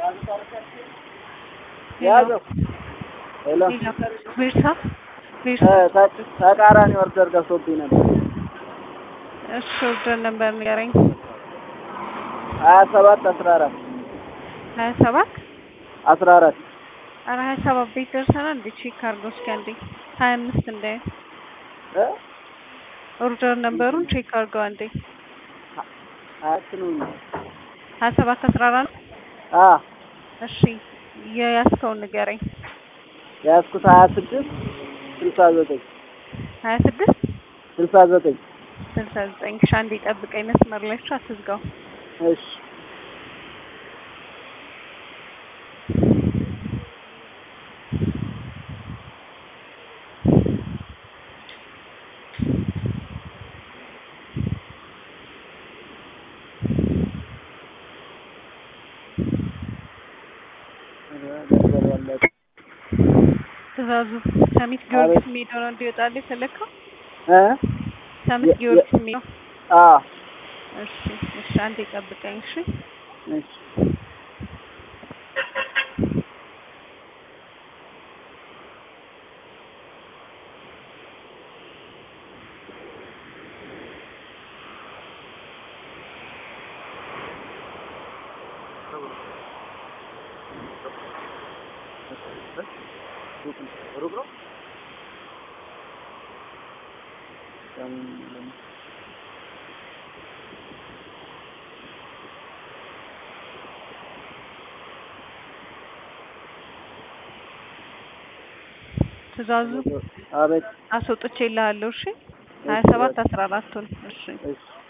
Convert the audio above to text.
ያዘው ሄሎ ቤርሳ ተቃራኒ ኦርደር ገብቶብኝ ነበር። እሺ ኦርደር ነበር ንገረኝ። ሀያ ሰባት አስራ አራት ሀያ ሰባት አስራ አራት ኧረ ሀያ ሰባት ቤት ደርሰናል እንዴ? ቼክ አድርገው እስኪ አንዴ ሀያ አምስት እንዳይ ኦርደር ነበሩን ቼክ አድርገው አንዴ አያትኑኝ ሀያ ሰባት አስራ አራት አ እሺ የያዝከውን ንገረኝ። የያዝኩት ሀያ ስድስት ስልሳ ዘጠኝ ሀያ ስድስት ስልሳ ዘጠኝ ስልሳ ዘጠኝ እሺ አንዴ ጠብቀኝ መስመር ላይ እሺ አትዝጋው። እሺ ትእዛዙ ሰሚት ጊዮርጊስ የሚሄደው ነው እንዲወጣልህ የፈለግከው? እ ሰሚት ጊዮርጊስ የሚሄደው አ እሺ እሺ አንዴ ጠብቀኝ እሺ እሺ ሩቅ ነው። ትእዛዙ አቤት አስወጥቼልሃለሁ እሺ ሀያ ሰባት አስራ አራቱን እሺ እሺ